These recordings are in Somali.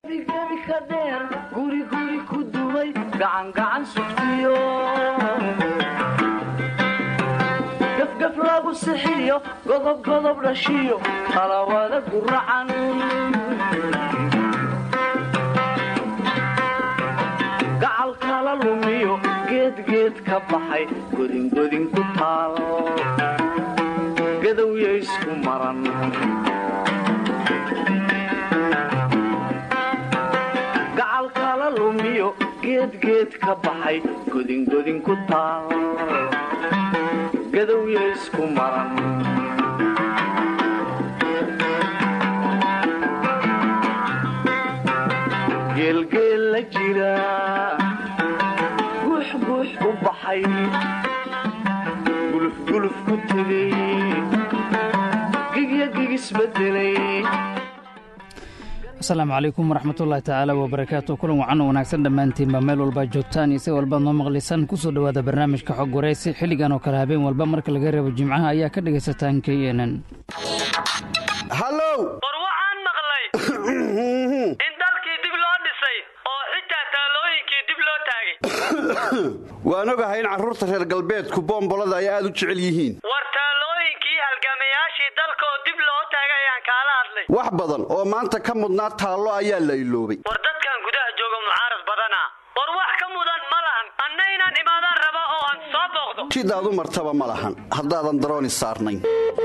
gebi ka dheer guriguri ku dumay gacangacan sugtiyo gafgaf lagu sixiyo godobgodob dhashiyo talawada guracan gacal kala lumiyo geedgeed ka baxay godingodin ku taal gadowya isku maran gacal kala lumiyo geedgeed ka baxay godingodin ku taal gadowya isku maran geelgeel la jira guux guux u baxay gulufguluf ku tegay gigya gigisbedelay asalaamu calaykum waraxmatullaahi tacaala wabarakaatu kulan wacan wanaagsan dhammaantiinba meel walbaa joogtaan iyo si walbaad noo maqlaysaan ku soo dhowaada barnaamijka xog waraysi xilligan oo kale habeen walba marka laga reebo jimcaha ayaa ka dhegaysataan k n n hallow war waxaan maqlay in dalkii dib loo dhisay oo xitaa taalooyinkii dib loo taagay waan ogahay in carruurta reer galbeedku boombolada ay aad u jecel yihiin war taalooyinkii halgamayaashii dalkaoo dib loo taagay ayaan kaala hadlay wax badan oo maanta ka mudnaa taallo ayaa la iloobay war dadkan gudaha jooga mucaarad badana war wax ka mudan ma lahan anna inaan imaadaan raba oo aan soo booqdo sidaad u martaba ma lahan haddaadan darooni saarnayn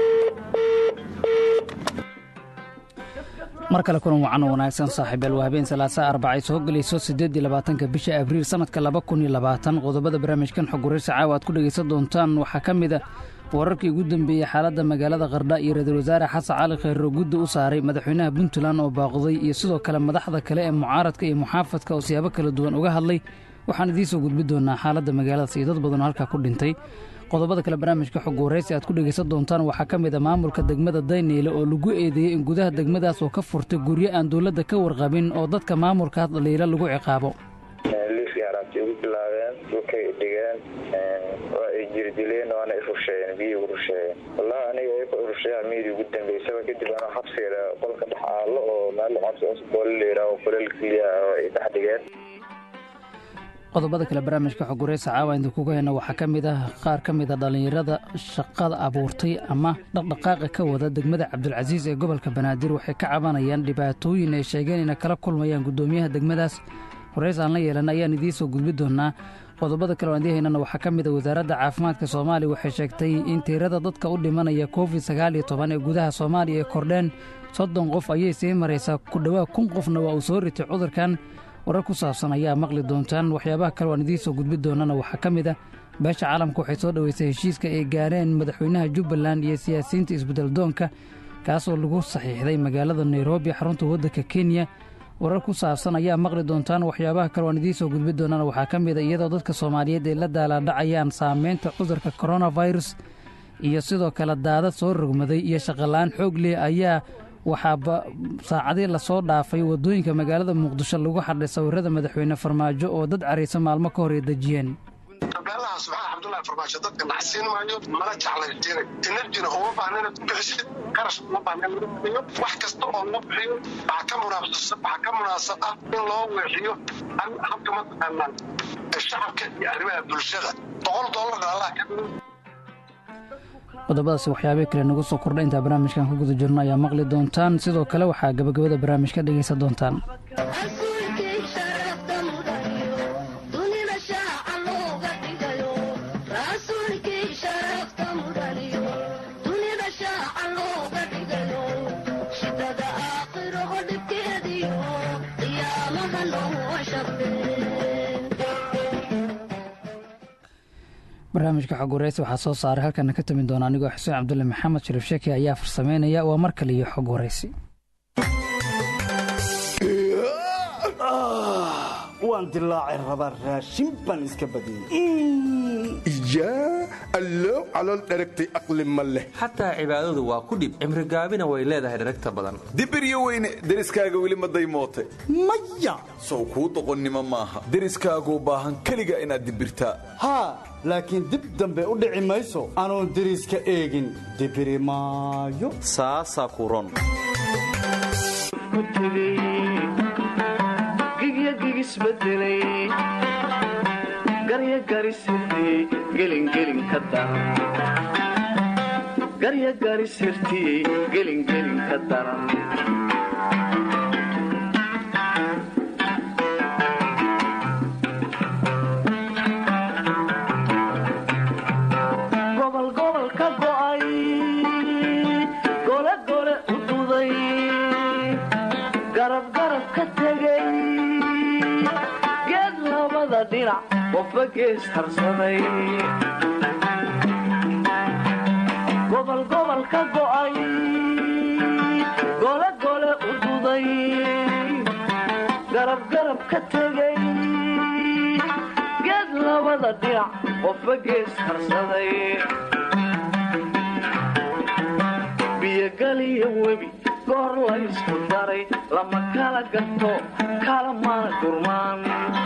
mar kale kulan wacan oo wanaagsan saaxiibeel waa habeen salaasa arbac ay soo gelayso siddeedii labaatanka bisha abriil sannadka laba kun iyo labaatan qodobada barnaamijkan xog waraysi caawa aad ku dhegaysan doontaan waxaa ka mid a wararkii ugu dambeeyey xaaladda magaalada qardha iyo ra-iisul wasaare xasan cali khayro gudda u saaray madaxweynaha puntland oo baaqday iyo sidoo kale madaxda kale ee mucaaradka iyo muxaafadka oo siyaabo kala duwan uga hadlay waxaan idiin soo gudbi doonaa xaaladda magaaladaas iyo dad badanoo halkaa ku dhintay qodobada kale barnaamijka xog waraysi aad ku dhegaysan doontaan waxaa ka mid a maamulka degmada dayneyle oo lagu eedeeyey in gudaha degmadaas oo ka furtay guryo aan dowladda ka warqabin oo dadka maamulkaas dhaliila lagu ciqaabo liifkii haraabtay ugu bilaabeen dhulkay dhigeen waa ay jirdileen waana i rusheeyeen biyii ugu rusheeyeen wallahi aniga ay ku rusheeyaa miidii ugu dambeysaba kadib anoo xabsiga qolka dhex aalo oo meel xabsi boole la yidhaaho kuleel keliya oo ay dhex dhigeen qodobada kale barnaamijka xog waraysa caawa idinkuga heyna waxaa ka mid ah qaar ka mid a dhallinyarada shaqada abuurtay ama dhaqdhaqaaqa ka wada degmada cabdulcasiis ee gobolka banaadir waxay ka cabanayaan dhibaatooyin ay sheegeen inay kala kulmayaan guddoomiyaha degmadaas horeys aan la yeelan ayaan idiin soo gudbi doonaa qodobada kale aan idiin haynana waxaa ka mid a wasaaradda caafimaadka soomaaliya waxay sheegtay in tirada dadka u dhimanaya covid sagaal iyo toban ee gudaha soomaaliya ay kordheen soddon qof ayay sii maraysaa ku dhowaad kun qofna waa uu soo ritay cudurkan warar ku saabsan ayaa maqli doontaan waxyaabaha kale aan idiin soo gudbi doonana waxaa ka mid ah beesha caalamka waxay soo dhoweysay heshiiska ay gaareen madaxweynaha jubbaland iyo siyaasiyiinta isbeddeldoonka kaasoo lagu saxiixday magaalada nairobi xarunta waddanka kenya warar ku saabsan ayaa maqli doontaan waxyaabaha kale aan idiin soo gudbi doonana waxaa ka mid a iyadoo dadka soomaaliyeed ay la daalaadhacayaan saameynta cudurka koronafirus iyo sidoo kale daadad soo rogmaday iyo shaqola-aan xoog leh ayaa waxaaba saacadii lasoo dhaafay waddooyinka magaalada muqdisho lagu xadhay sawirada madaxweyne farmaajo oo dad caraysa maalmo ka hor ay dejiyeen tabeelaha subxaan cabdullahi farmaajo dadka nacsiin maayo mana jeclaysiinay enerjina uma baahna inaad ku bixisid qarash uma baahna in lagu bixiyo wax kasta oo loo bixiyo waxaa ka munaafasa waxaa ka munaasab ah in loo weexiyo habka mataqaanaa shacabka iyo arrimaha bulshada boqol dollarna allah ka dhigo qodobadaasi waxyaabihii kale nagu soo kordha intaa barnaamijkan ku guda jirno ayaa maqli doontaan sidoo kale waxaa gabagabada barnaamijka dhegaysan doontaan barnaamijka xog waraysi waxaa soo saaray halkana ka tami doona anigoo xuseen cabdulle maxamed shariif sheeki ayaa farsameynaya waa mar kale iyo xog waraysi waan dilaacay rabaa raashin baan iska badiyey yaa allow calool dheragtay aqli ma leh xataa cibaadadu waa ku dhib cimrigaabina way leedahay dheragta badan dibiryo weyne deriskaaga weli ma daymoote maya sow kuu doqonnimo maaha deriskaaguu baahan keliga inaad dibirtaa haa laakiin dib dambe u dhici mayso anuun deriska eegin dibiri maayo saasaa ku ron dilay garyagarisirtiyey gelingelin ka daran garyagarisirtiyey gelingelin ka daran gobol gobol ka go'ay gole gole u duday garab garab ka tegay geed labada dhinac qofba gees harsaday gobol gobol ka go'ay gole gole u duday garab garab ka tegay geed labada dhinac qofba gees harsaday biyogaliyo webi goor laysku daray lama kala gato kala mana gurmaan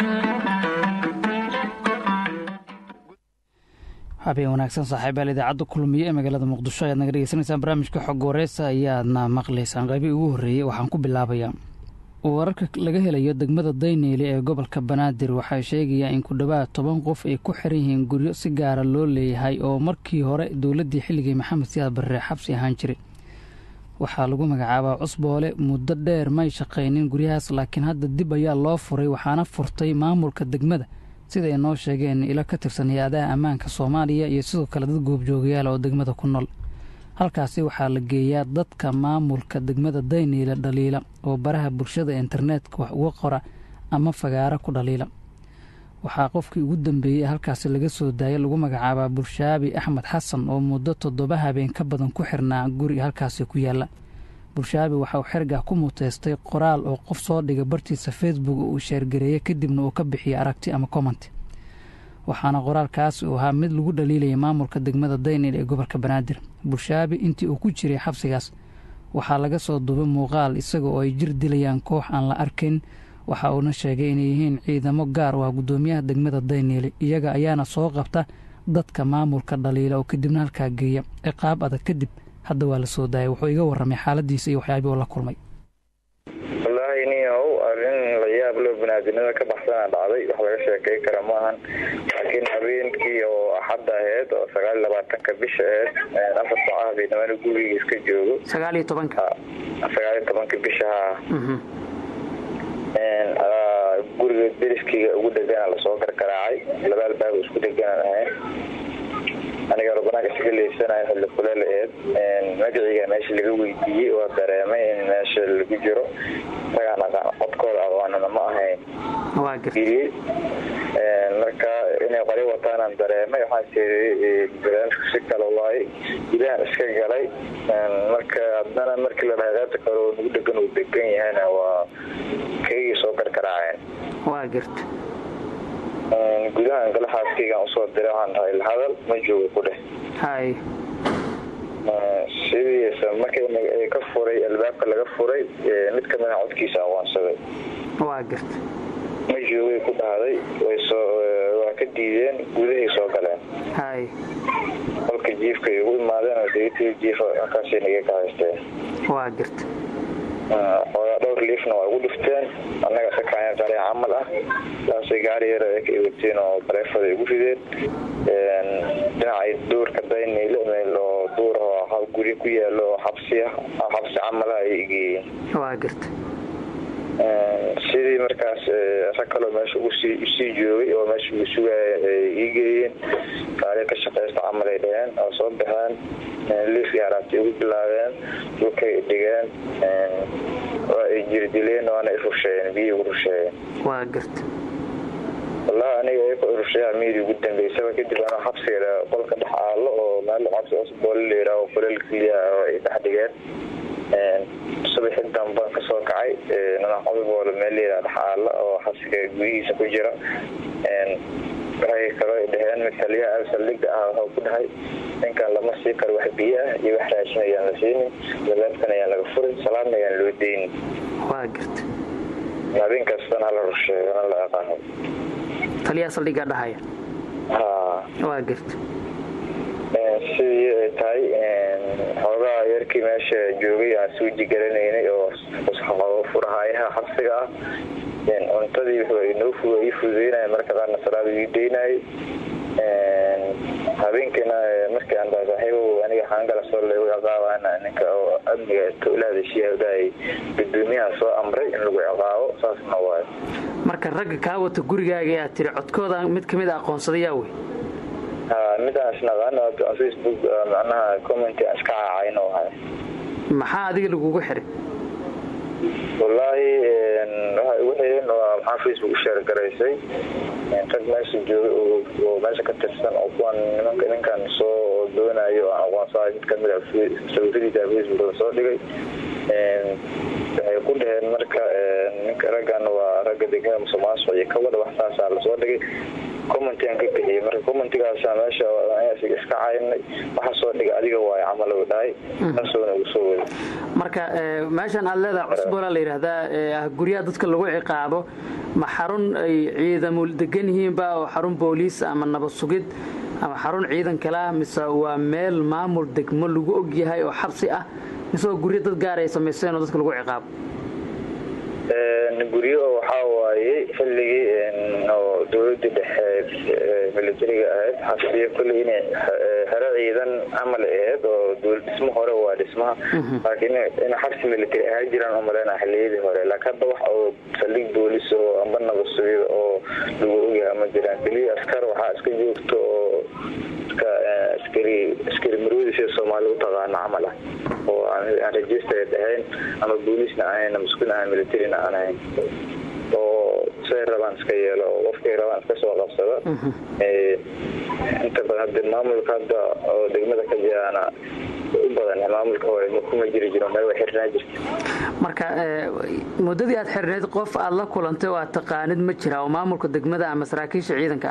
habeen wanaagsan saaxiibayaal idaacadda kulmiye ee magaalada muqdisho ayaad naga dhegeysanaysaan barnaamijka xog wareysa ayaadna maqlaysaan qaybii ugu horreeyey waxaan ku bilaabayaa wararka laga helayo degmada dayneyle ee gobolka banaadir waxay sheegayaan in ku dhowaad toban qof ay ku xiran yihiin guryo si gaara loo leeyahay oo markii hore dowladdii xilligii maxamed siyaad barre xabsi ahaan jiray waxaa lagu magacaabaa cusboole muddo dheer may shaqaynin guryahaas laakiin hadda dib ayaa loo furay waxaana furtay maamulka degmada sida ay noo sheegeen ilo ka tirsan hay-adaha ammaanka soomaaliya iyo sidoo kale dad goobjoogayaal oo degmada ku nool halkaasi waxaa la geeyaa dadka maamulka degmada dayniila dhaliila oo baraha bulshada internetka wax uga qora ama fagaaro ku dhaliila waxaa qofkii ugu dambeeyey halkaasi laga soo daayay lagu magacaabaa bulshaabi axmed xasan oo muddo toddoba habeen ka badan ku xirnaa guri halkaasi ku yaala bulshaabi waxa uu xergaa ku muteystay qoraal oo qof soo dhiga bartiisa facebook uu sheergareeyey kadibna uu ka bixiyay aragti ama comment waxaana qoraalkaasi uu ahaa mid lagu dhaliilayay maamulka degmada daynil ee gobolka banaadir bulshaabi intii uu ku jiray xabsigaas waxaa laga soo duubay muuqaal isaga oo ay jir dilayaan koox aan la arkayn waxa uuna sheegay inay yihiin ciidamo gaar u ah guddoomiyaha degmada dayniile iyaga ayaana soo qabta dadka maamulka dhaliila oo kadibna halkaa geeya ciqaab adag kadib hadda waa la soo daayay wuxuu iga warramay xaaladiisa iyo waxyaabii uu la kulmay wallaahi niyow arrin la yaab loo banaadinada ka baxsana dhacday wax laga sheekay kara ma ahan laakiin habeenkii oo axadda aheyd oo sagaal iyo labaatanka bisha aheyd afar saaca habeenimana guriga iska joogo sagaal iyo tobanka sagaal iyo tobanka bisha haa guriga deriskayga ugu dhegana lasoo gargaraacay laba albaab isku deganaan ahayn aniga banaanka isaga leysanayo xilli kuleel aheed magaciga meesha laga weydiiyey waa dareemay in meesha lagu jiro isagaan aqaan codkooda aqoonana ma ahayn geliyey marka inay qori wataanaan dareemay waxaan tiri barnaamijku si kale waaye gudahan iska galay marka haddana markii la dhahay qaybta kale oo nagu dhegan uu degan yahayna waa kaygii soo gargaraaceen waa garta gudahan gala xaaskaygaan usoo diray waxaan dhahay lahadal ma joogo ku dheh hay sidiisa markii ka furay albaabka laga furay mid kamida codkiisa aqoonsaday waa garta ma joogay ku dhahday waa ka diideen gudahay soo galeen hay qolka jiifkay ugu imaadeen oo degtii jiifa halkaasay naga ka haysteen waa garta xoogaa dhowr liifna waa ugu dhifteen annaga sakaayan qare camal ah saasay gaari yar ay ka ewateen oo bareefada ay ugu rideen dhinacay duurka dayniile meel oo duur oo guri ku yaalo oo xabsi ah xabsi camala ay igeeyeen waa garta sidii markaas rag kaloo meesha usii joogay oo meesha ugu sugaya ay ii geeyeen gaari ka shaqaysta camal ay dhaheen oo soo baxeen liifkii haraabtay ugu bilaabeen dhulkay dhigeen waa ay jirdileen waana i rusheeyeen biyi ugu rusheeyeen waa garta wallahi aniga iyaka rusheeyaa miyadii ugu dambeysaba kadib anoo xabsiga qolka dhex aalo oo meel xabsi osboole la yidhaaho kuleel keliya oo ay dhex dhigeen subaxi dambaan kasoo kacay nanaxobiboole meel layidhaha dhex aala oo xabsiga gudihiisa ku jira waxay kaloo dhaheen mid taliyaha saldhiga ah waxuu ku dhahay ninkan lama sii karo wax biyo ah iyo wax raashin ayaan la siinin labaabkan ayaan laga furin salaadna ayaan loo deynin waa garta habeen kastana hala rusheeyo ana la aqaano taliyaha saldhigaa dhahaya ha waa garta sidii ay tahay xoogaa yarkii meesha joogay aan suuji garanaynay oo furahaayaha xabsiga ah cuntadii wuxuu ii fududeynaya marka qaarna salaada ii deynayay habeenkiina markii aan dhahay saaxiibow aniga xaangala soo leegu ciqaabana ninka oo amniga towlaada shiyaadaay gudoomiyaha soo amray in lagu ciqaabo saasna waayo marka ragga kaa wata gurigaaga ee aad tiri codkooda mid ka mid a aqoonsadayaa wey ha midaan isnaqaano facebook macnaha commenti aan iska caacayno ahay maxaa adiga lagugu xiray wallaahi waxa igu xireen waa maxaa facebook u sheer garaysay rag meesha jooga oo meesha ka tirsan oo kuwan nimanka ninkan soo doonayo aan aqoonsaday mid kamid a sawiradiisa facebook la soo dhigay waxay ku dhaheen marka ninka raggan waa ragga degmada musuqmaasuq iyo kabadha wax saasaa lasoo dhigay commentigaan ka bixiyey marka commentigaasa meesha iska caynay waxa soo dhiga adiga waayo camal u dhahay taasona ugu soo wada marka meeshan aad leedaha cusbola la yidhaahdaa guryaha dadka lagu ciqaabo ma xarun ay ciidamo degan yihiinba oo xarun booliis ama nabad sugid ama xarun ciidan kalea mise waa meel maamul degmo lagu ogyahay oo xabsi ah mise waa guryo dad gaar ay samaysteen oo dadka lagu ciqaabo guryo waxaa waaye xilligii oo dowladii dhexe militariga ahayd xabsiyo kulley inay xero ciidan camal ahayd oo dhismo hore waa dhismaha laakiin in xabsi military ahaa jiraan umaleyna xiliyadii hore laakiin hadda wax oo saldhig boolis oo amba nabad sugida oo lagu ogyaha ma jiraan keliya askar waxaa iska joogto oo askari askari maroodi sida soomaali u taqaano camal ah oo aan registered ahayn ama boolisna ahayn maskuul ahayn militarina aan ahayn oo say rabaan iska yeelo oo qofkay rabaan iska soo qabsada inta badan hadda maamulka hadda oo degmada ka jiraana u badan maamulka hore kuma jiri jiro meel way xirnaa jirta marka muddadii aad xirnayd qof aad la kulantay oo aad taqaanid ma jira oo maamulka degmada ama saraakiisha ciidanka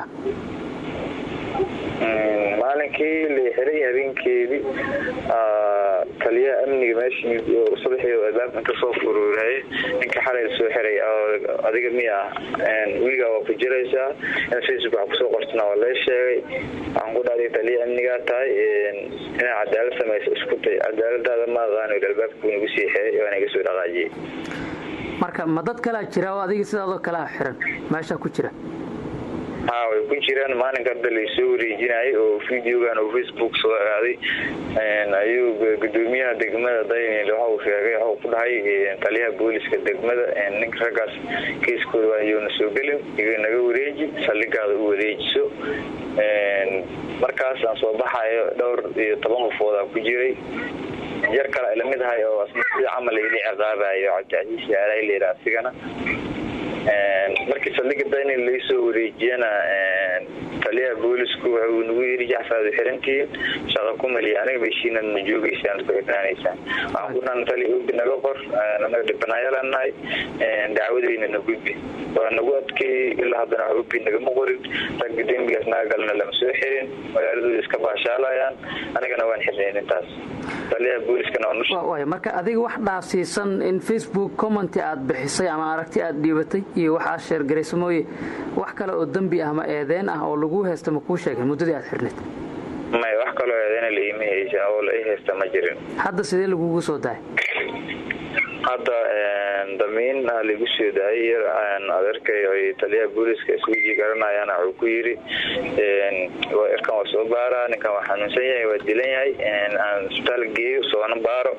ah maalinkii la xiray habeenkeedii taliyaha amniga meeshii subaxii albaabka inta soo furuuraye ninka xalay soo xiray adiga miya weligaa waa ku jiraysaa in facebook wax kusoo qortana waa lee sheegay waxaan ku dhahday taliya amnigaa tahay inaa cadaalad samaysa isku tay cadaaladaada ma aqaano albaabka nagu sii xiray waana iga soo dhaqaajiyey marka ma dad kalaa jira oo adiga sidaadoo kalea xiran meeshaa ku jira ha way ku jiraan maalinka hadda laysoo wareejinayay oo videogan oo facebook soo aaday ayuu gudoomiyaha degmada daynil waxa uu sheegay waxa uu ku dhahay taliyaha booliska degmada ninka raggaas kiiskooda ayuuna soo gelin iga naga wareeji saldhigaada u wareejiso markaas aan soo baxayo dhowr iyo toban qofoodaa ku jiray yar kale ay lamid ahay oo sida camal ila ciqaabayo cabdicasiis yaalaha layidha asigana markii saldhiga daynil laysoo wareejiyana taliyaha boolisku wuxuu nagu yiri jacfaad xirantihiin shaqa ku maliya aniga beshiinad ma joogaysaan ku xirnaanaysaan waxaan ku dhan tali ogi naga qor naga dhibanaayalanahay dacwadayna na gudbi waa nagu adkeeyey ilaa haddana wax ogi nagama qorin ragga dembigaas naga galna lama soo xirin magaaladooda iska baashaalayaan anigana waan xirnayn intaas taliyaha booliskana waay marka adiga wax dhaafsiisan in facebook commenti aad bixisay ama aragti aad dhiibatay iyo wax aad sheergarayso mooye wax kale oo dembi ah ama eedeen ah oo lagu haysta ma kuu sheegin muddadii aad xirnayd may wax kaloo eedeena laima haysa oo la i haysta ma jirin hadda sidee lagugu soo dahay hadda damiin lagu soo daayay yar adeerkay ay taliyaha booliska iswiji garanayaana wuxuu ku yiri erkan waa soo baaraa ninkan waa xanuunsan yahay waa dilan yahay aan isbitaal geeyo soona baaro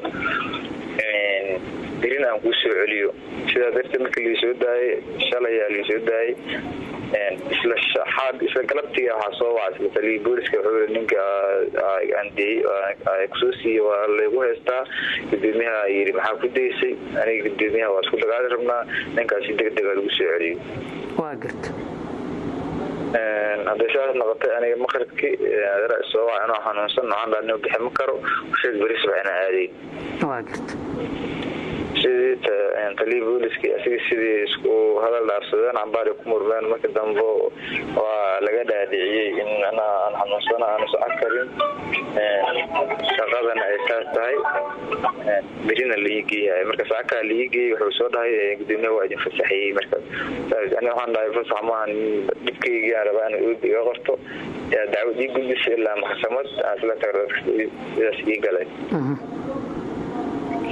dirin aan kuu soo celiyo sidaa darteed markii laisoo daayay shalayaa laisoo daayay isla shaxaad isla galabtiga waxaa soo waca isla taliya booliska wuxuu ninka andiyey kusoo siiye waa laygu haystaa gudoomiyaha yiri maxaa ku daysay aniga gudoomiyaha waa isku dagaali rabnaa ninkaasi deg dega lagu soo celiyo waa garta hadday saas noqotay aniga maqribkii adeera soo waca inuu xanuunsan noocaan dhaanimo bixi ma karo sheeg beri subax inaan aadayn waa garta sidii taliya booliska asiga sidii isku hadal dhaafsadeen cambaari ku murmeen marka dambe waa laga dhaadhiciyey in anaa aan xanuunsana aan socon karin shaqadana ay saas tahay berina laii geeyahay marka saakaa laii geeyey wuxuu soo dhahay gudoomiyaha waa idin fasaxiyey marka ani waxaan dhahay fasax maahan dhibkaygaan rabaa in oobi iga qorto dacwad ii gudbisa ilaa maxkamad aan isla tago sidaas ii galay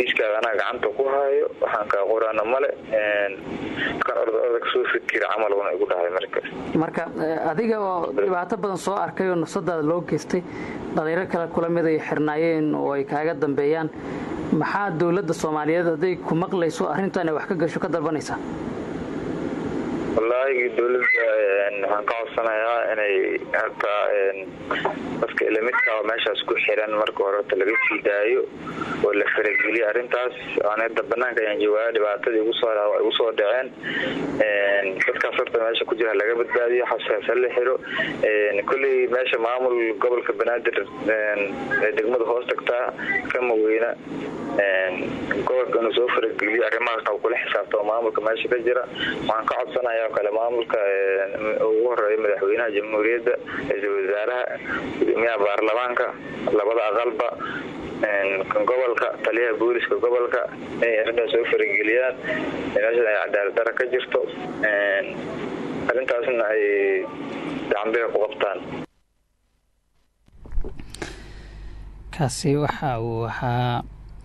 liiskaaga anaa gacanta ku haayo waxaan kaa qoraana male kan ordaorda soo fikira camal una igu dhahay marka marka adiga oo dhibaato badan soo arkay oo nafsadaada loo geystay dhalinyaro kale kula mid ay xirnaayeen oo ay kaaga dambeeyaan maxaa dowladda soomaaliyeed hadday ku maqlayso arrintan ay wax ka gasho ka dalbanaysaa wallaahi dowladda waxaan ka codsanayaa inay hataa dadka ilamidka meeshaas ku xiran marka hore horta laga sii daayo oo la farageliyo arrintaas anada banaanka ayaan joogaa dhibaatadii igu soo dhaceen dadkaas horta meesha ku jira laga badbaadiyo xasaasa la xiro kolley meesha maamul gobolka banaadir ee degmada hoos tagtaa kama weyna gobolka inuu soo farageliyo arrimahaas qab kula xisaabtamo maamulka meesha ka jira waxaan ka codsanaya oo kale maamulka ugu horeeya madaxweynaha jamhuuriyadda ra-iisul wasaaraha gudoomiyaha baarlamaanka labada aqalba kan gobolka taliyaha booliska gobolka inay arrintaas soo farageliyaan meeshan ay cadaalad dara ka jirto arrintaasna ay dacambiga ku qabtaan kaasi waxa uu ahaa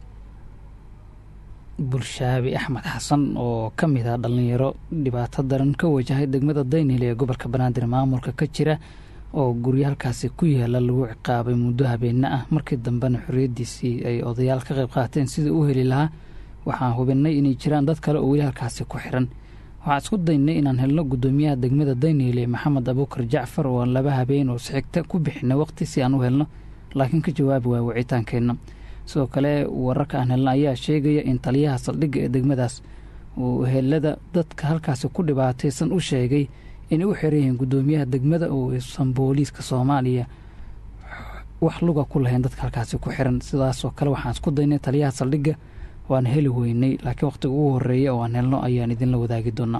bulshaabi axmed xasan oo ka mid ah dhallinyaro dhibaato daran ka wajahay degmada daynil ee gobolka banaadir maamulka ka jira oo guryo halkaasi ku yaala lagu ciqaabay muddo habeena ah markii dambena xorriyaddiisii ay odayaal ka qayb qaateen sidai u heli lahaa waxaan hubinay inay jiraan dad kale oo weli halkaasi ku xiran waxaan isku daynay inaan helno guddoomiyaha degmada dayniile maxamed abuukar jacfar oo aan laba habeen oo sixigta ku bixinay waqti si aan u helno laakiin ka jawaabi waaya wicitaankeenna sidoo kale wararka aan helna ayaa sheegaya in taliyaha saldhigga ee degmadaas uu helada dadka halkaasi ku dhibaataysan u sheegay inay u xiran yihiin guddoomiyaha degmada oo aysan booliiska soomaaliya wax luga ku lahayn dadka halkaasi ku xiran sidaasoo kale waxaan isku daynay taliyaha saldhigga waan heli weynay laakiin wakhtiga ugu horeeya oo aan helno ayaan idinla wadaagi doonaa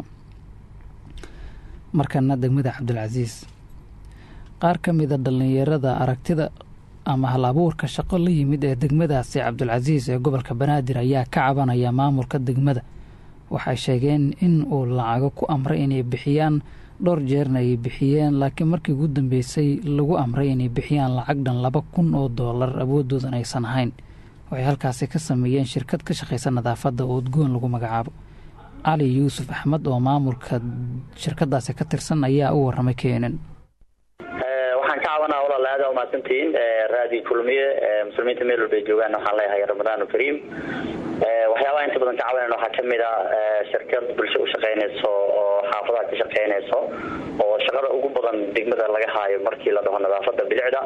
markana degmada cabdilcasiis qaar ka mida dhallinyarada aragtida ama hal abuurka shaqo la yimid ee degmadaasi cabdulcasiis ee gobolka banaadir ayaa ka cabanaya maamulka degmada waxay sheegeen in uu lacago ku amray inay bixiyaan dhowr jeerna ay bixiyeen laakiin markii ugu dambeysay lagu amray inay bixiyaan lacag dhan laba kun oo doolar awoodoodan aysan ahayn waxay halkaasi ka sameeyeen shirkad ka shaqaysa nadaafadda oo udgoon lagu magacaabo cali yuusuf axmed oo maamulka shirkadaasi ka tirsan ayaa u waramay keenan waxaan ka cabanaa walaal aada umahadsantihiin raadi kulmiye muslimiinta meel walba ay joogaan waxaan leeyahay ramadaan kariim waxyaabaha inta badan ka cabanayna waxaa kamid a shirkad bulsho u shaqaynayso oo xaafadaha ka shaqaynayso oo shaqada ugu badan degmada laga haayo markii la dhaho nadaafada bilicda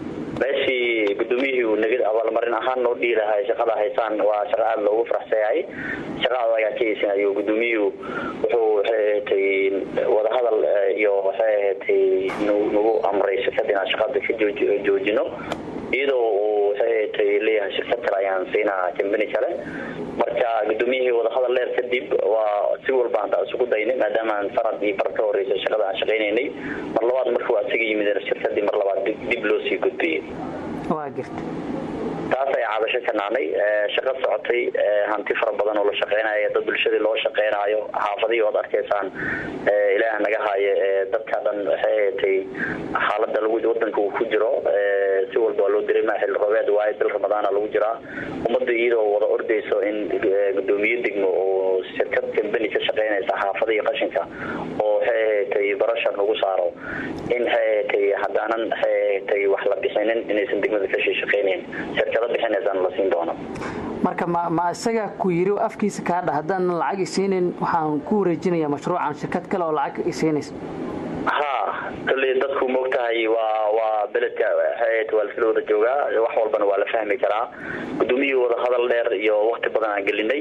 meeshii gudoomiyihii uu nagad abaalmarin ahaan noo dhihi lahay shaqada haysaan waa shaqa aada loogu faraxsanyahay shaqada ayaa ka eysanayo gudoomiyuhu wuxuu waxay ahatay wadahadal iyo waxay ahatay nagu amray shirkada inaan shaqada ka joojino iyadoo uu waxay ahatay leeyahay shirkad kale ayaan siinaa kambani kale marka gudoomiyihii wadahadal dheer kadib waa si walba anta isugu daynay maadaama aan sanad iyo bar ka horeysa shaqada aan shaqaynaynay mar labaad markuu asaga yimid shirkadii mar labaad dib loo sii gudbiyey waa girta taas ayaa cabasho ka naanay shaqo socotay hanti fara badan oo la shaqeynayo dad bulshadii loo shaqeynayo xaafadihii oad arkaysaan ilaah naga haayo dadka dhan waxay ahatay xaalada lagu wadanka uu ku jiro si walba waa loo dareema xilli roobeed waayo bil ramadaana lagu jiraa ummadda iyadoo wada ordayso in gudoomiye degmo oo shirkad kambani ka shaqeynaysa xaafadihii qashinka oo waxay ahatay barashar lagu saaro in waxay ahatay haddaanan waxay ahatay wax la bixinin inaysan degmada kasii shaqeynayn shirkado bixinaysaan la siin doono marka ma ma isaga ku yiri afkiisa kaa dha haddaanan lacag isiinin waxaan ku wareejinayaa mashruucan shirkad kale oo lacag isiinaysa ha kolley dadku moogtahay waa waa beledka waxay waa lasla wada joogaa wax walbana waa la fahmi karaa gudoomiyihii wada hadal dheer iyo wakti badan aan gelinay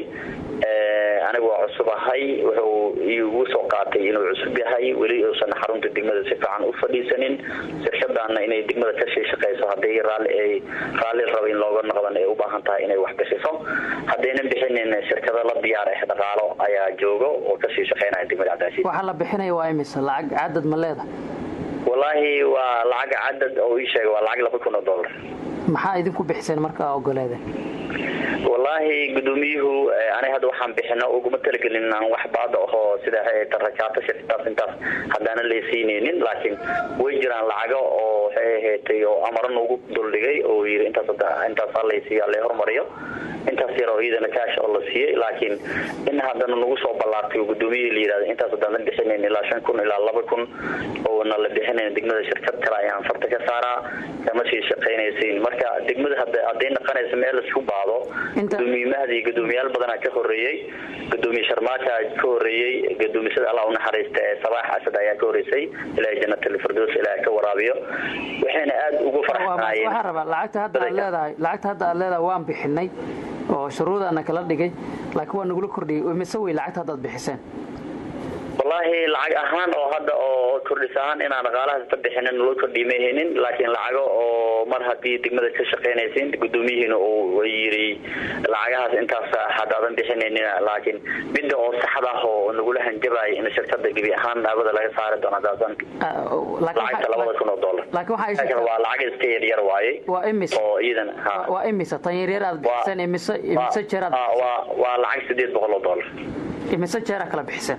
anigu waa cusub ahay wuxuu igu soo qaatay inuu cusub yahay weli uusan xarunta degmada si fiican u fadhiisanin shirkadaana inay degmada kasii shaqayso haddii raali raalli raba in looga noqdan ay u baahan tahay inay wax bixiso haddaynan bixinin shirkado la diyaar ah dhaqaalo ayaa joogo oo kasii shaqaynaya degmada cabdicasiis waxaa la bixinaya waa imise lacag cadad ma leeda wallaahi waa lacag cadad oo ii sheegay waa lacag laba kun oo dollar maxaa idinku bixiseen markaa ogoleedeen wallaahi gudoomiyuhu aniga hadda waxaan bixino uguma talagelin inaan wax baada ahoo sida tarakaata shirkadaas intaas haddaana laysiinaynin laakiin way jiraan lacago oo waxay ahaatay oo amaro nagu duldhigay oo yiri intaas intaasaa laysiiya la hormariyo intaas yar oo iyadana kaash oo la siiyey laakiin in haddana nagu soo ballaartay oo gudoomiyihii la yidhahda intaas haddaan la bixinayn ilaa shan kun ilaa laba kun oona la bixinayn degmada shirkad kale ayaan farta ka saaraa kama sii shaqaynaysiin marka degmada hadday naqanaysa meel isku baado gudoomiyimahdii gudoomiyaal badanaa ka horeeyey gudoomiye sharmaaka ka horeeyey gudoomisada allah unaxariista ee sabaax asad ayaa ka horeysay ilaahay jannatul firdaws ilaahay ka waraabiyo waxayna aad ugu faraxsanaayeen waxaan rabaa lacagta hadda aad leedahay lacagta hadda aad leedahay waan bixinay oo shuruudaana kala dhigay laakiin waa nagula kordhiyey mise wey lacagta hadda aad bixiseen wallaahi lacag ahaan oo hadda oo kordhis ahaan inaan dhaqaalahaas ka bixinin loo kordhiy ma haynin laakiin lacago oo mar haddii degmada ka shaqaynaysin gudoomiyihiina uu yiri lacagahaas intaas haddaadan bixinaynin laakiin midda oo saxda ah oo nagula hanjabaaya in shirkada gebi ahaan daawada laga saari doono haddaasan lacagta labada kun oo dollar laakiin waa lacag iska yaryar waaye waa imis oo iyadan waa imisa tan yaryar aad bixiseen imise imise jeer aad waa lacag sideed boqol oo dollar imise jeer aad kala bixiseen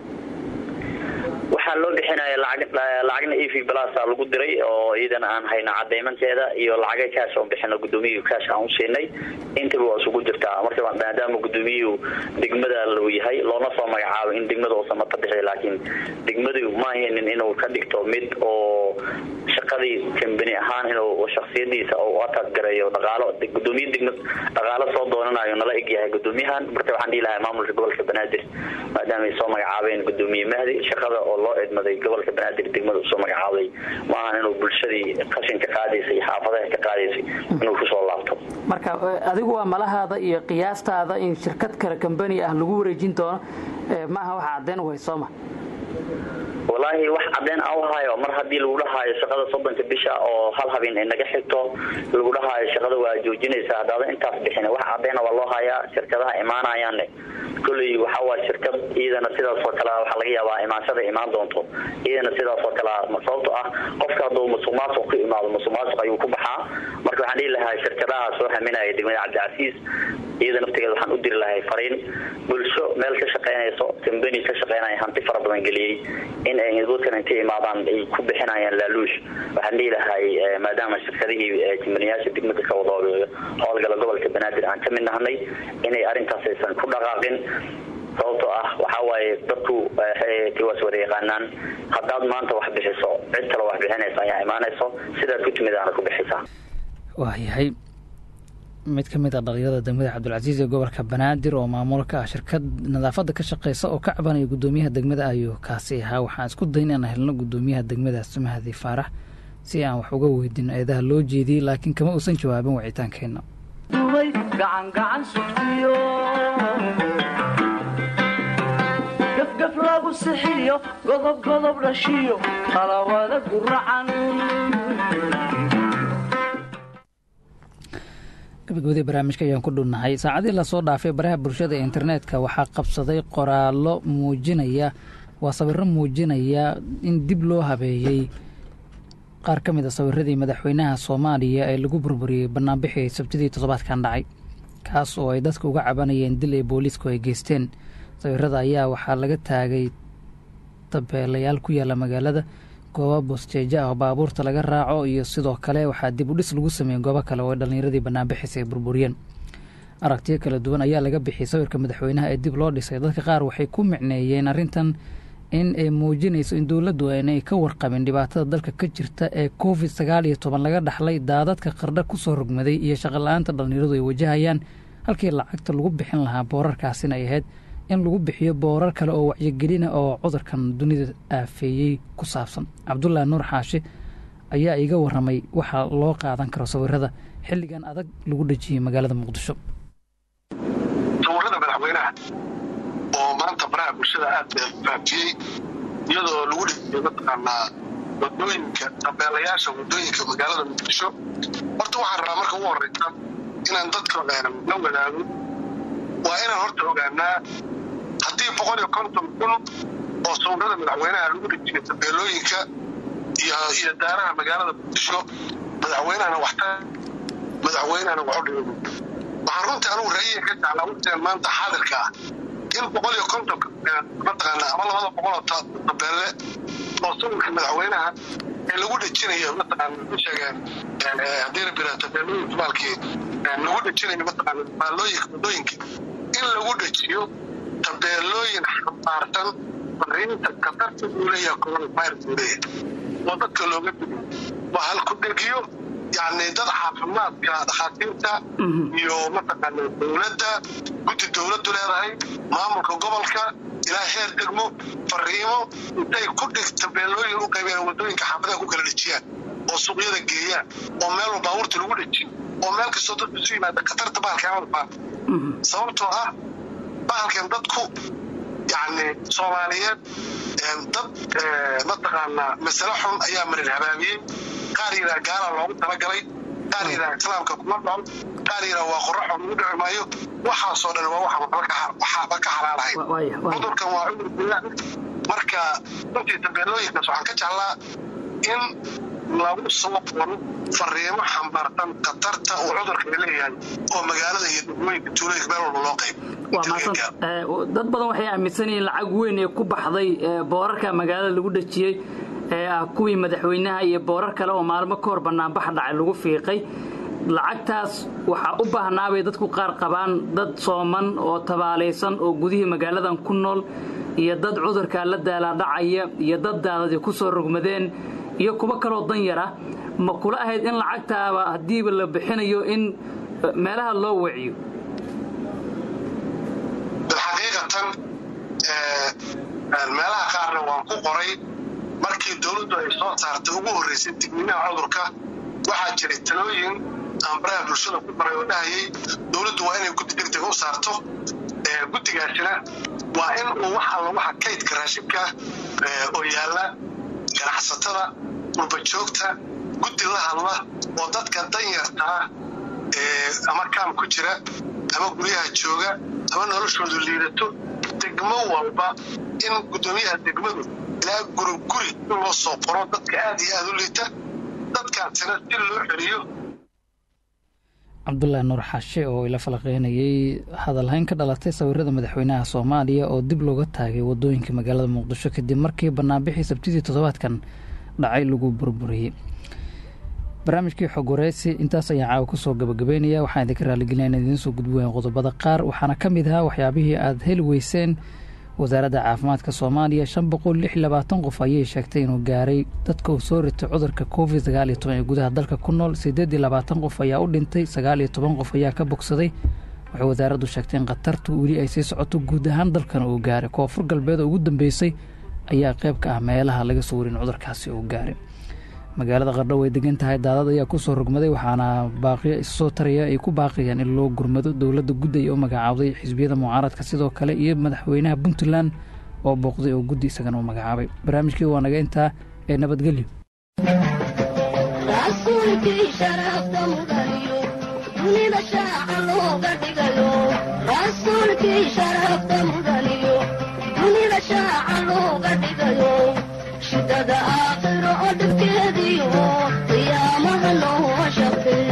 waxaa loo bixinaya lacagna ev blasa lagu diray oo iyadana aan hayno cadaymankeeda iyo lacaga kaash oon bixino gudoomiyuhu kaash aan u siinay intaba waa isugu jirtaa marka maadaama gudoomiyuhu degmada luu yahay loona soo magacaabo in degmada uusan mata bixi laakiin degmadu ma haynin inuu ka dhigto mid oo shaqadii kambani ahaan inuu shaksiyadiisa u atagareeyo dhaqaalo gudoomiye degmad dhaqaalo soo doonanayo nala egyahay gudoomiyahan marka waxaan dhihi lahaa maamulka gobolka banaadir maadaama ay soo magacaabeen gudoomiye mahdi shaqada oo loo edmaday gobolka banaadir degmada usoo magacaabay ma ahan inuu bulshadii qashinka qaadaysay xaafadaha ka qaadaysay inuu kusoo laabto marka adigu waa malahaada iyo qiyaastaada in shirkad kale kambani ah lagu wareejin doono maaha waxa cadeen u hay sooma wallaahi wax cadeen a uhayo mar haddii lagu dhahaayo shaqada soddonka bisha oo hal habeen ay naga xigto lagu dhahaayo shaqada waa joojinaysa haddaada intaas bixin wax cadeena waa loo hayaa shirkadaha imaanayaanne kolley waxawaa shirkad iyadana sidaas oo kale waxaa laga yaabaa imaanshada imaan doonto iyadana sidaas oo kale sababto ah qofka hadduu musuq maasuq ku imaado musuq maasuq ayuu ku baxaa marka waxaan dhihi lahaa shirkadaha soo haminaya degmada cabdicasiis iyada naftigeeda waxaan u diri lahay fariin bulsho meel ka shaqaynayso kambani ka shaqaynaya hanti fara badan geliyey in ay dadkan intay imaadaan ay ku bixinayaan laaluush waxaan dhihi lahay maadaama shirkadihii kambaniyaasha degmada ka wada howlgala gobolka banaadir aan ka mid nahnay inay arrintaas aysan ku dhaqaaqin sababtoo ah waxaa waaye dadku tiwaas wada yaqaanaan haddaad maanta wax bixiso cid kale wax bixinaysa ayaa imaanayso sidaad ku timid aana ku bixisaa waayahay mid ka mid a dhalinyarada degmada cabdulcasiis ee gobolka banaadir oo maamul ka ah shirkad nadaafadda ka shaqeysa oo ka cabanaya gudoomiyaha degmada ayuu kaasi ahaa waxaan isku dayn inaan helno gudoomiyaha degmadaas mahadi faarax si aan wax uga weydino eedaha loo jeediyey laakiin kama uusan jawaabin wicitaankeenna dubay gacangacan sugtiyo gafgaf lagu sixiyo godob godob dhashiyo qalawada guracan gabagabadii barnaamijka ayaan ku dhunnahay saacadii lasoo dhaafay baraha bulshada ee internetka waxaa qabsaday qoraallo muujinaya waa sawirro muujinaya in dib loo habeeyey qaar ka mid a sawiradii madaxweynaha soomaaliya ee lagu burburiyey banaanbixii sabtidii toddobaadkan dhacay kaas oo ay dadka uga cabanayeen dil ee booliisku ay geysteen sawirada ayaa waxaa laga taagay tabeelayaal ku yaalla magaalada goobo bosteejo ah oo baabuurta laga raaco iyo sidoo kale waxaa dib u dhis lagu sameeyey goobo kale oo dhallinyaradii banaanbixis ay burburiyeen aragtiyo kala duwan ayaa laga bixiyey sawirka madaxweynaha ee dib loo dhisay dadka qaar waxay ku micneeyeen arrintan in ay muujinayso in dowladdu aanay ka warqabin dhibaatada dalka ka jirta ee covid sagaal iyo toban laga dhaxlay daadadka qardha kusoo rogmaday iyo shaqola-aanta dhallinyaradu ay wajahayaan halkii lacagta lagu bixin lahaa boorarkaasina ay ahayd in lagu bixiyo boorar kale oo wacyigelina oo cudurkan dunida aafeeyey ku saabsan cabdullaahi nuur xaashi ayaa iga waramay waxaa loo qaadan karo sawirada xilligan adag lagu dhejiyey magaalada muqdisho sawirada madaxweynaha oo maanta baraha bulshada aad faafiyey iyadoo lagu dhejiyey mataqaanaa wadooyinka tabeelayaasha wadooyinka magaalada muqdisho horta waxaan rabaa marka ugu horeysa inaan dadka la wadaago waa inaan horta ogaanaa haddii boqol iyo konton kun oo sawirada madaxweynaha lagu dhejiyay tabeelooyinka iyo daaraha magaalada muqdisho madaxweynahana waxta madaxweynahana waxu dhigay waxaan runtii anugu rayiga ka jeclaa waqtigan maanta xaadirka ah in boqol iyo konton mataqaana ama labada boqol oo tabeelle oo sawirka madaxweynaha ee lagu dhejinayo mataqaana u sheegeen haddii rabira tabeellooyin tubaalkii lagu dhejinayo mataqaana maalooyinka wadooyinka in lagu dhejiyo tabeellooyin xambaarsan fariinta khatarta uu leeyahay coronavirus uu leeyahay oo dadka looga digo waa halku dhegiyo yani dad caafimaadka dhakhaatiirta iyo mataqaana dowladda guddi dowladdu leedahay maamulka gobolka ilaa heer degmo fariimo intay ku dhig tabeellooyin u qaybeen wadooyinka xaafadaha ku kala dhejiyaan oo suuqyada geeyaan oo meel walba baabuurta lagu dhejiyo oo meel kastoo dadku isu yimaada khatarta bahalka amada baa sababtoo ah bahalkan dadku yani soomaaliyeed dad mataqaanaa masale xun ayaa marin habaabiyey qaar yiraa gaala loogu talagalay qaar yiraa islaamka kuma dhol qaar yiraa waa qoraxo lagu dhici maayo waxaasoo dhan waa waxba ka xalaalahay cudurkan waa cudur bilaa marka runtii tabeelooyinkaas waxaan ka jeclaa in lagu soo qoro fariimo xambaarsan khatarta uu cudurka leeyahay oo magaalada iyo degmooyinka tuulooyinka meel walba loo qayb waa maasan dad badan waxay aaminsan yihiin lacag weyn ee ku baxday boorarka magaalada lagu dhejiyey ee ah kuwii madaxweynaha iyo boorar kale oo maalmo ka hor banaanbax dhacay lagu fiiqay lacagtaas waxaa u baahnaabay dadku qaar qabaan dad sooman oo tabaalaysan oo gudihii magaaladan ku nool iyo dad cudurkaa la daalaadhacaya iyo dad daadadii ku soo rogmadeen iyo kuwo kaloo dan yara ma kula ahayd in lacagtaaba haddiiba la bixinayo in meelaha loo waciyo bilxaqiiqatan meelaha qaarna waan ku qoray markii dowladdu ay soo saartay ugu horreysay digniinaha cudurka waxaa jiray talooyin aan baraha bulshada ku baray oo dhahayay dowladdu waa inay guddi degdega u saarto guddigaasina waa in uu wax alla waxa kaydka raashibka oo yaalla ganacsatada dhulbajoogta guddi la hadla oo dadka danyarta ah ama kaam ku jira ama guryaha jooga ama noloshoodu liidato degmo walba in guddoomiyaha degmadu ilaa guri guri in loo soo qoro dadka aad iyo aad u liita dadkaasina si loo celiyo cabdulaahi nuur xashe oo ila falaqeynayay hadalhayn ka dhalatay sawirada madaxweynaha soomaaliya oo dib looga taagay wadooyinka magaalada muqdisho kadib markii banaanbixii sabtidii toddobaadkan dhacay lagu burburiyey barnaamijkii xog wareysi intaas ayaan caawa kusoo gabagabeynaya waxaan idinka raaligelina in idiin soo gudbi wayn qodobada qaar waxaana ka mid ahaa waxyaabihii aad heli weyseen wasaaradda caafimaadka soomaaliya shan boqol lix labaatan qof ayay sheegtay inuu gaaray dadka uu soo ritay cudurka covid sagaal iyo toban ee gudaha dalka ku nool siddeed iyo labaatan qof ayaa u dhintay sagaal iyo toban qof ayaa ka bogsaday waxay wasaaraddu sheegtay in khatartu weli ay sii socoto guud ahaan dalkan uu gaaray koonfur galbeed oo ugu dambeysay ayaa qayb ka ah meelaha laga soo warin cudurkaasi uu gaaray magaalada qardho way degan tahay daadad ayaa ku soo rogmaday waxaana baaqiyo issoo taraya ay ku baaqayaan in loo gurmado dowladda guddi ay u magacaabday xisbiyada mucaaradka sidoo kale iyo madaxweynaha puntland oo booqday oo guddi isagana u magacaabay barnaamijkii waa naga intaa ee nabadgelyo shidada aakhiro oo dhibkeediyo qiyaamaha loo shaqee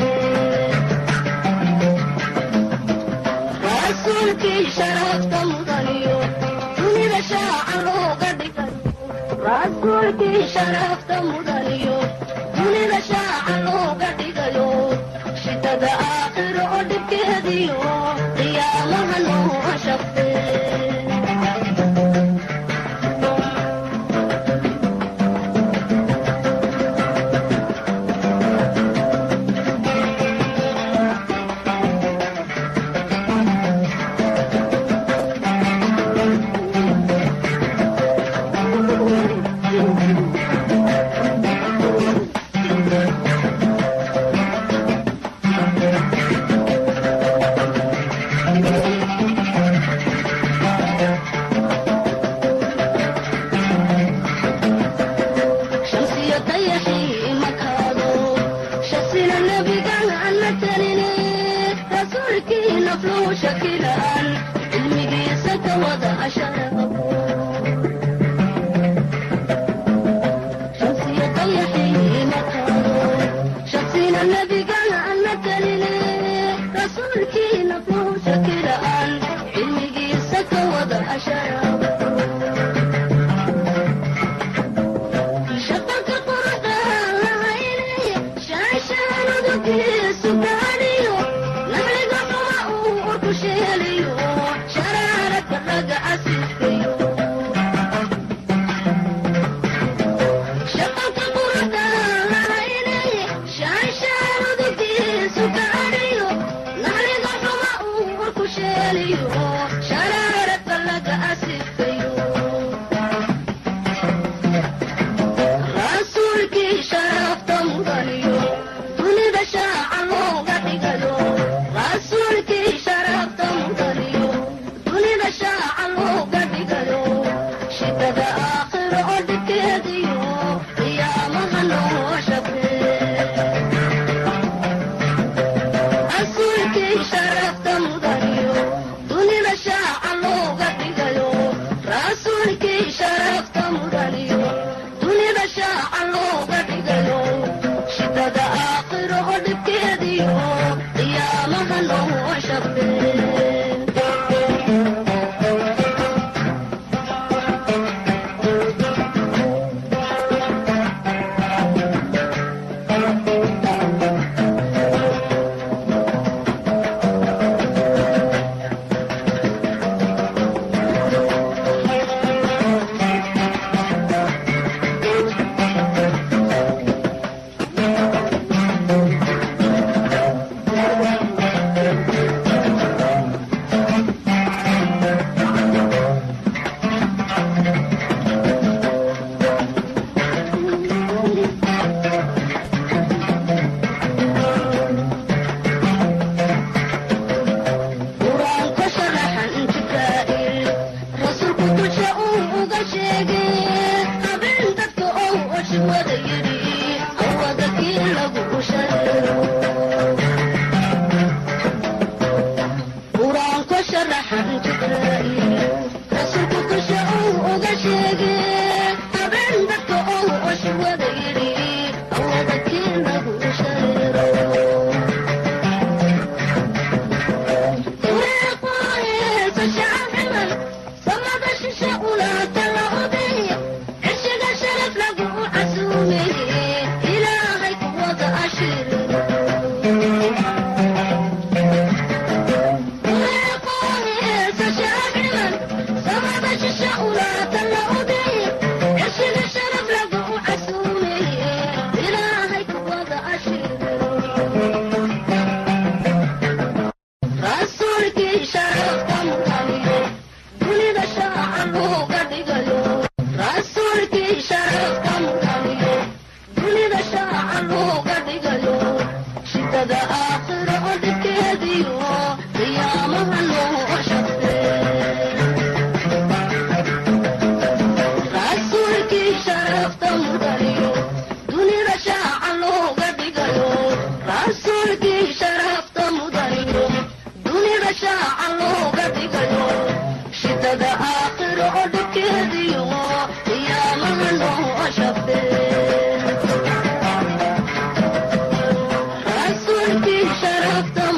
rasuulkii sharafta mudaniyo dunida shaaca looga dhigayo rasuulkii sharafta mudaniyo dunida shaaca looga dhigayo shidada aakhiro oo dhibkeediyo qiyaamaha loo shaqee sharafta mudaniyo dunida shaaca looga dhigayo rasuulkii sharafta mudaniyo dunida shaaca looga dhigayo shidada aakhiro oo dhibkeediyo qiyaamaha noo shafee rasuulkii sharafta